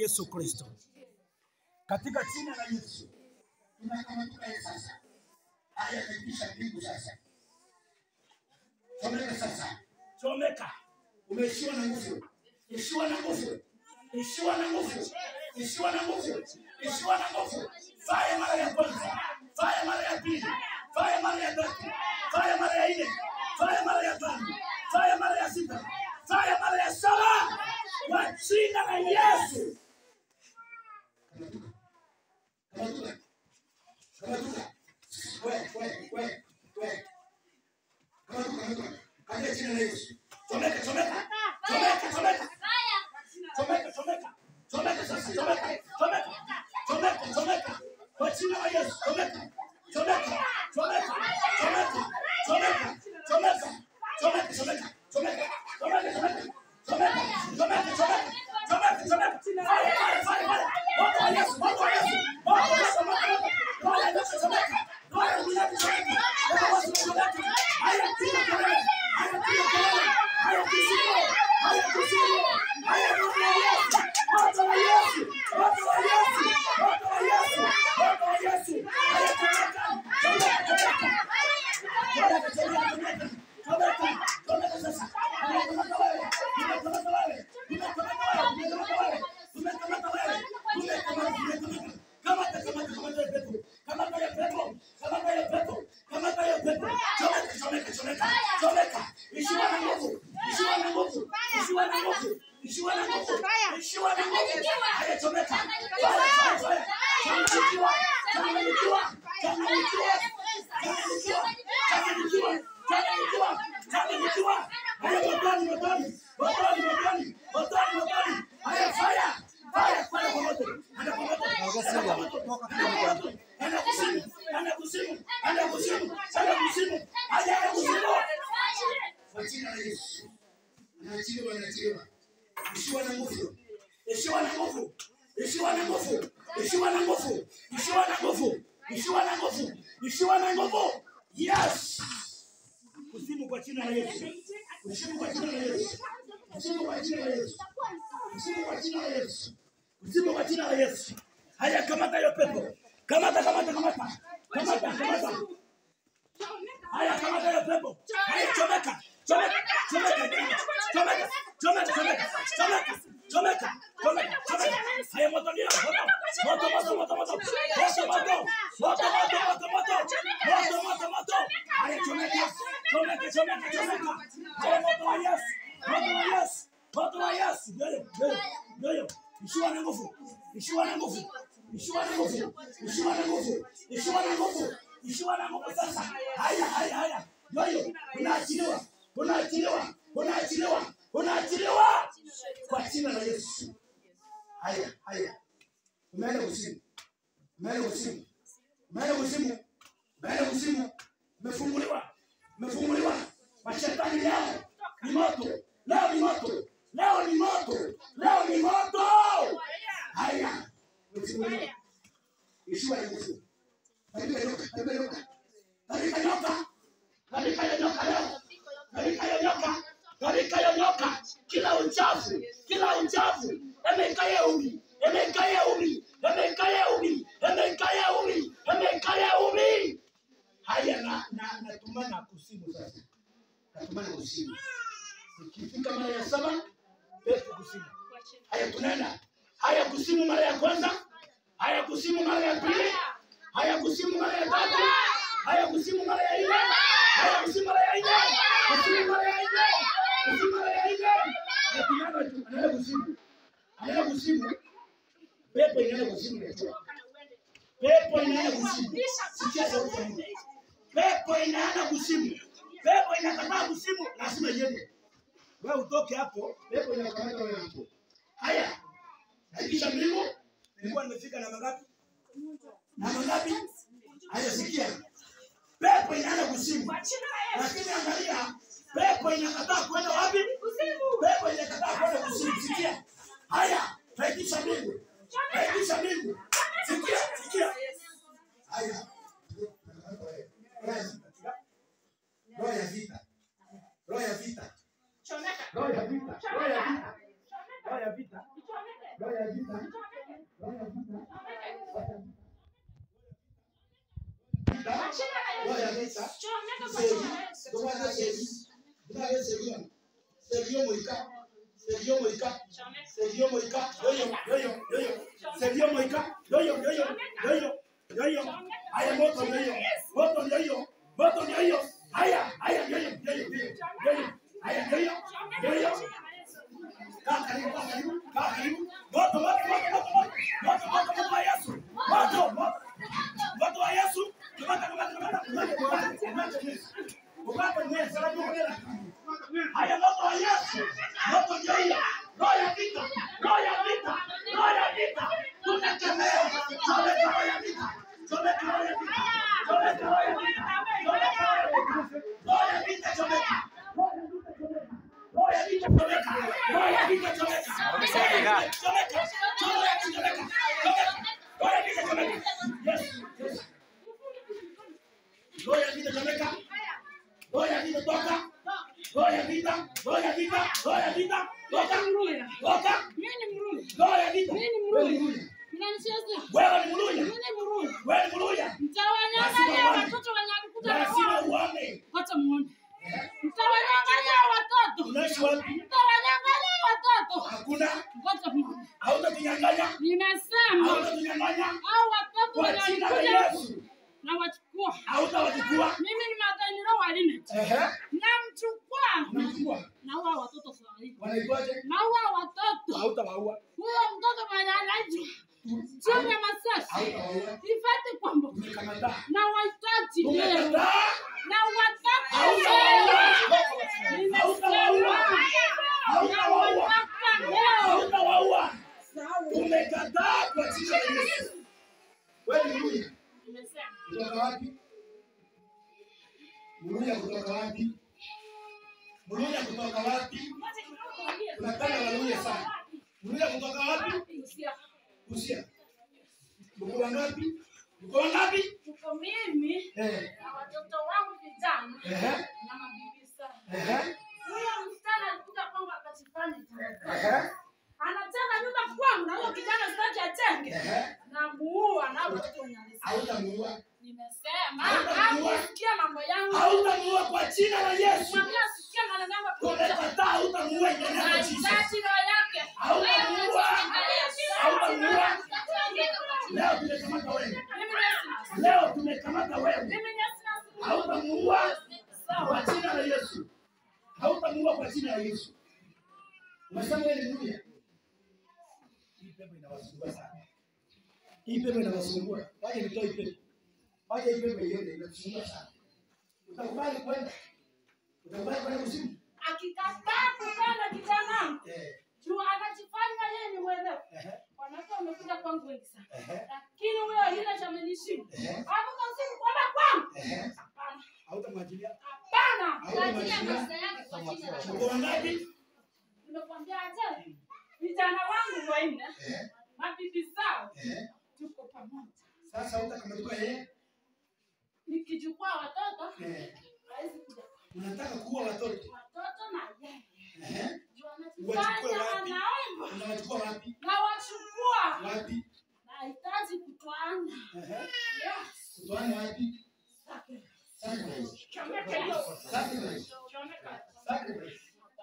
Yesu Kristo, katika jina la Yesu tunakamatika yeye sasa. Haya yamepisha mbingu sasa. Chomeka sasa. chomeka, Umeishiwa na nguvu. Ishiwa na nguvu. ishiwa na nguvu, ishiwa na nguvu, ishiwa na nguvu. Fire mara ya kwanza, fire mara ya pili, fire mara ya tatu, fire mara ya nne, fire mara ya tano, fire mara ya sita, fire mara ya saba, kwa jina la Yesu. Kamatuka. Kamatuka. We, we, we, we. Kamatuka, kamatuka. Katika jina la Yesu. Chomeka, chomeka, chomeka, chomeka. Chomeka, chomeka, chomeka sasa, chomeka, chomeka, chomeka, chomeka. Kwa jina la Yesu, chomeka, chomeka, chomeka, chomeka, chomeka, chomeka, chomeka, chomeka, chomeka, chomeka, chomeka, chomeka, chomeka, chomeka, chomeka, chomeka. Fire, fire, fire, fire. Moto wa Yesu, moto wa Yesu. Moto, moto, moto, moto. Roho ya Yesu, chomeka. Roho ya Mungu, chomeka. Roho wa Yesu, chomeka. Haya, piga kelele. Haya, piga kelele. Haya, kuzimu. Haya, kuzimu. Haya, roho ya Yesu. Moto wa Yesu. Moto wa Yesu. Moto wa Yesu. Moto wa Yesu. Haya, chomeka. Chomeka, chomeka. Chomeka, chomeka, chomeka. Chomeka, chomeka sasa. Umekamata wewe. Umekamata wewe. Umekamata wewe. Umekamata wewe. Umekamata wewe. Umekamata, umekamata. Kamata, kamata, kamata ya pepo. Kamata ya pepo. Kamata ya pepo. Kamata ya pepo. Chomeka, chomeka, chomeka. Chomeka. Ishiwa na nguvu. Ishiwa na nguvu. Ishiwa na nguvu. Ishiwa na nguvu. Ishiwa na nguvu. Haya, chomeka. Fire, fire, fire. Changanyikiwa. Changanyikiwa. Changanyikiwa. Changanyikiwa. Changanyikiwa. Changanyikiwa. Changanyikiwa. Haya, motoni, motoni. Motoni, motoni. Motoni, motoni. Haya, fire. Fire, fire kwa moto. Enda kwa moto. Enda kwa moto. Enda kwa moto. Enda kuzimu. Enda kuzimu. Enda kuzimu. Enda kuzimu. Haya, enda kuzimu. Kwa jina la Yesu. Anaachiliwa, anaachiliwa. Ishiwa na nguvu. Ishiwa na nguvu. Ishiwa na nguvu. Ishiwa na nguvu. Ishiwa na nguvu. Ishiwa na nguvu. Ishiwa na nguvu. Yes. Kuzimu kwa jina la Yesu. Kuzimu kwa jina la Yesu. Kuzimu kwa jina la Yesu. Kuzimu kwa jina la Yesu. Kuzimu kwa jina la Yesu. Haya, kamata hiyo pepo. Kamata, kamata, kamata. Kamata, kamata. Haya, kamata hiyo pepo. Haya, chomeka. Chomeka. Chomeka. Chomeka. Chomeka. Chomeka. Chomeka. Chomeka. Chomeka. Chomeka. Haya, moto ndio. Moto. Moto, moto, moto, moto. Moto, moto. Moto, moto, moto, moto. Moto, moto, moto. Haya, chomeka. Chomeka, chomeka, chomeka. Haya, moto wa Yesu. Moto wa Yesu. Moto wa Yesu. Ndio, ndio, ndio. Ishiwa na nguvu. Ishiwa na nguvu. Ishiwa na nguvu. Ishiwa na nguvu. Ishiwa na nguvu. Ishiwa na nguvu sasa. Haya, haya, haya. Ndio, unaachiliwa. Unaachiliwa. Unaachiliwa. Unaachiliwa. Kwa jina la Yesu. Haya, haya. Umeenda kuzimu. Umeenda kuzimu. Umeenda kuzimu. Umeenda kuzimu. Umefunguliwa. Umefunguliwa. Mashetani leo ni moto. Leo ni moto. Leo ni moto. Leo ni moto. Haya. Umefunguliwa. Ishiwa na nguvu. Katika nyoka, katika nyoka. Katika nyoka. Katika hiyo nyoka leo. Katika hiyo nyoka. Katika hiyo nyoka. Kila uchafu. Kila uchafu. Emekaya umi. Emekaya umi. Emekaya umi. Emekaya umi. Emekaya umi. Haya na na natumana kusimu sasa. Natumana kuzimu. Ikifika mara ya saba, pepo kusimu. Haya tunaenda. Haya kusimu mara ya kwanza. Haya kusimu mara ya pili. Haya kusimu mara ya tatu. Haya kusimu mara ya nne. Haya kusimu mara ya nne. Kusimu mara ya nne. Kusimu mara ya nne. Na tunaenda tu, anaenda kusimu. Anaenda kusimu. Pepo inaenda kusimu. inatoka. Pepo inaenda kusimu. Sikia sauti ya Mungu. Pepo inaenda kusimu. Pepo inakataa kusimu, lazima iende. Wewe utoke hapo, pepo inakamata wewe hapo. Haya. Hakikisha mbingu nilikuwa nimefika namba ngapi? Namba ngapi? Haya sikia. Pepo inaenda kusimu. Lakini angalia, pepo inakataa kwenda wapi? Pepo inakataa kwenda kusimu. Sikia. Haya, hakikisha mbingu. Hakikisha mbingu. Sikia, sikia. Haya. Roho ya vita. Roho ya vita. Roho ya vita. Roho ya vita. Roho ya vita. Roho ya vita. roho ya vita seri ndomwana seri ndinave seriyo seriyo moika seriyo moika seriyo moika yoyo yoyo yoyo seriyo moika yoyo yoyo yoyo yoyo haya moto yoyo moto yoyo moto yoyo haya haya yoyo yoyo yoyo yoyo haya yoyo yoyo kaa karibu kaa karibu kaa karibu moto moto moto moto moto moto moto wa Yesu moto moto moto wa Yesu kamata kamata kamata kamata kamata kamata kamata mwezi salamu mwezi haya moto wa Yesu moto ndio hiyo roho ya vita roho ya vita roho ya vita tunakemea chomeka roho ya vita chomeka roho ya vita chomeka roho ya vita chomeka roho ya vita roho ya vita chomeka roho ya vita chomeka roho ya vita chomeka chomeka chomeka chomeka roho ya vita chomeka yes yes roho ya vita chomeka roho ya vita toka roho ya vita roho ya vita roho ya vita toka toka roho ya vita wewe ni mluya wewe ni mluya wewe ni mluya lazima uone Mtawanyang'anya watoto, unaishi wapi mtawanyang'anya watoto. hakuna Ngoja muone. hautatunyang'anya Nimesema hautatunyang'anya hao watoto kwa jina la wanakuja Yesu na wachukua. hautawachukua Mimi ni maganiro wa limit. ehe Namchukua unachukua na huwa watoto sawa hivi. wanaitwaje Na huwa watoto. hautawaua Huyo mtoto mwenye anaitwa chini ya masasi. hautawaua Ifate kwamba tumekataa na wahitaji leo. tumekataa Na wataka hautawaua leo. Nimesema hautawaua na wataka leo. hautawaua tumekataa kwa jina la Yesu wewe ni mluya Nimesema kutoka wapi mluya kutoka wapi mluya kutoka wapi unapenda waluya sana mluya kutoka wapi Usia. Mko wangapi? Mko wangapi? Tuko mimi Eh. na watoto wangu vijana Ehe. na mabibi sana. Ehe. Huyo msichana alikuja kwangu akachifanya tena. Ehe. Anataka nyumba kwangu na huyo kijana sitaki atenge. Ehe. Na muua na watoto wenye alisema. Hautamuua. Nimesema Hautamuua. hakusikia mambo yangu. Hautamuua kwa jina la Yesu. Mwambie asikie maneno yangu kuja. Tumekataa hautamuua in the name of Jesus. Anahitaji roho yake. Hautamuua. Hautamuua. Leo tumekamata wewe. Mimi nasi- Leo tumekamata wewe. mimi nasi nasi- Hautamuua Sawa. kwa jina la Yesu. Hautamuua kwa jina la Yesu. Umesema wewe ni mluya. Hii pepo inawasumbua sana. Hii pepo inawasumbua. Waje nitoe hii pepo. Waje hii pepo iende inasumbua sana. Utakubali kwenda? Utakubali kwenda kuzimu? Akikataa kupenda kijana wangu, Eh. juu anajifanya yeye ni mwerevu. Ehe. Wanawake wamekuja kwangu wengi sana. Ehe. Lakini huyo yule chamenishinda. Ehe. Amuka usiku kwenda kwangu. Ehe. Hapana. Hautamwachilia? Hapana. Hautamwachilia? Mko wangapi? Nimekwambia aje? Vijana wangu wanne, Ehe. mabibi zao, Ehe. tuko pamoja. Sasa hutakamatuka yeye? Nikichukua watoto, Eh. hawezi kuja. Unataka kuua watoto? Watoto na yeye. Ehe. Juu Wachukue anajifanya wapi? anaomba. Unawachukua wapi? Na wachukua. Wapi? Nahitaji kutwana. Ehe. Yes. Kutoana wapi? Sacrifice. Chomeka hiyo. Sacrifice. Chomeka. Sacrifice.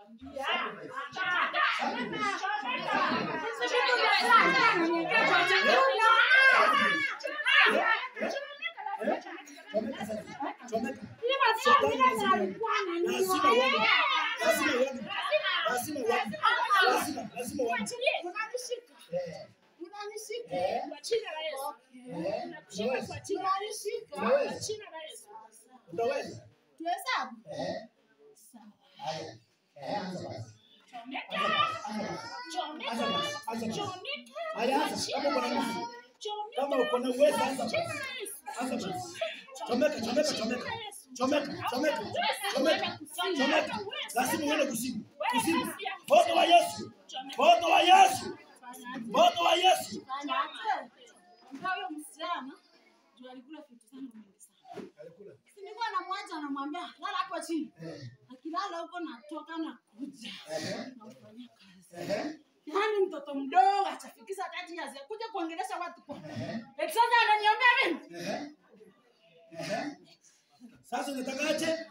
Chomeka sasa. Chomeka. Lazima uone. Lazima uone. Lazima uone. Lazima, lazima uone. Eh. Eh. Eh. Unaweza. Unaweza. Utaweza? Eh. Haya. Eh, anza basi. Anza basi. Anza basi. Haya, anza. Kama uko na nguvu. Kama uko na uwezo, anza basi. Anza basi. Chomeka, chomeka, chomeka. Chomeka, chomeka. Chomeka. Chomeka. Lazima uende kuzimu. Kuzimu. Moto wa Yesu. Moto wa Yesu. Moto wa Yesu. Huyo msichana ndio alikula vitu zangu mingi sana. Alikula. Si nilikuwa namwacha anamwambia lala hapo chini. Eh. Akilala huko natoka na kuja. Ehe. Nafanyia kazi. Ehe. Yaani mtoto mdogo atafikisha kati serious ya kuja kuongelesha watu kwa. Ehe. Eti sasa ananiombea mimi? Ehe. Ehe. Sasa unatakaje?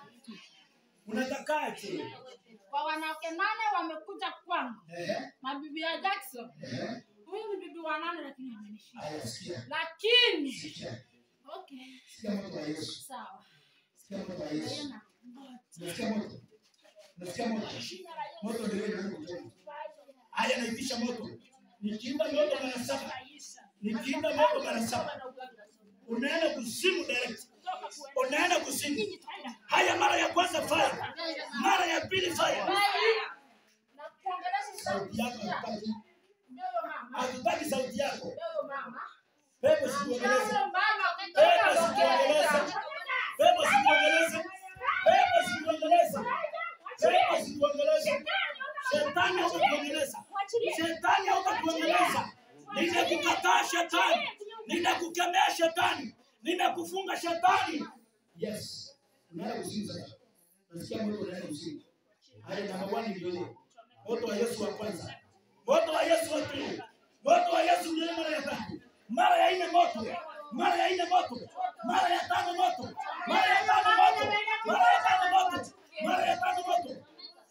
Unatakaje? Kwa wanawake nane wamekuja kwangu. Ehe. Na bibi ya Jackson. Ehe. Huyu ni bibi wa nane lakini amenishinda. Aya, sikia. Lakini Sikia. okay, Sikia moto wa Yesu. sawa. Sikia moto wa Yesu. Tena. Ngoja. Unasikia moto? Unasikia moto? Moto ndio ile ndio kutoka. Haya, naitisha moto. Nikiimba moto mara saba, nikiimba moto mara saba, unaenda kuzimu direct, unaenda kuzimu. Haya, mara ya kwanza fire, mara ya pili fire. Na kuongelesha Sauti yako hatutaki. ndio mama. Hatutaki sauti yako, Ndio mama. pepo sikuongeleze, Ndio mama. pepo sikuongeleze, pepo sikuongeleze, pepo sikuongeleze, pepo sikuongeleze. Shetani hutakuongeleza, shetani hutakuongeleza. Ninakukataa shetani, ninakukemea shetani, ninakufunga shetani. Yes. Unaenda kuzimu sasa. Unasikia moto unaenda kuzimu. Haya, namba 1 ndio hiyo. Moto wa Yesu wa kwanza, moto wa Yesu wa pili, moto wa Yesu ndio mara ya tatu, mara ya nne moto, mara ya nne moto, mara ya tano moto, mara ya tano moto, mara ya tano moto, mara ya tano moto.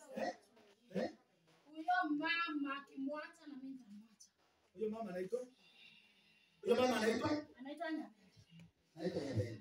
Eh? Huyo mama akimwacha na mimi nitamwacha. Huyo mama anaitwa huyo mama anaitwa Anaitwa nani? Naitwa Yabeli.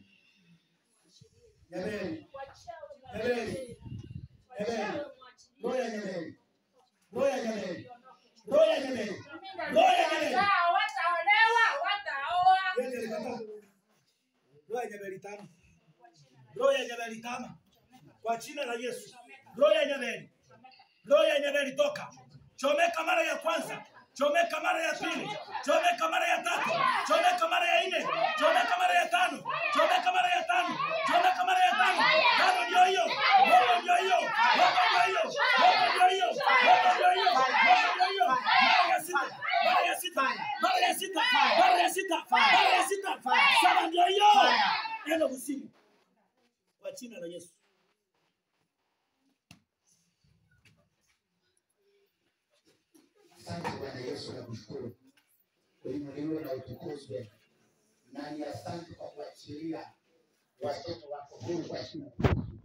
Yabeli, Yabeli, Yabeli, roho ya Yabeli, roho ya Yabeli, roho ya Yabeli, roho ya Yabeli. Wataolewa, wataolewa, wataoa. Yeye ndiye alikataa. Roho ya Jabali tama. Roho ya Jabali tama. Kwa jina la Yesu. Roho ya Jabali. Roho ya Jabali toka. Chomeka mara ya kwanza. Chomeka mara ya pili. Chomeka mara ya tatu. Chomeka mara ya nne. Chomeka mara ya tano. Chomeka mara ya tano. Chomeka mara ya tano. Tano ndio hiyo. Moto ndio hiyo. Moto ndio hiyo. Moto ndio hiyo. Moto ndio hiyo. Moto ndio hiyo. Mara ya sita. Mara ya sita. Mara ya sita. Mara ya sita. Mara ya sita. Saba ndio hiyo. Nenda kusimu. Kwa jina la Yesu. Asante Bwana Yesu, nakushukuru. Uinuliwe na utukuzwe. Na ni asante kwa kuachilia watoto wako huru kwa jina la Yesu.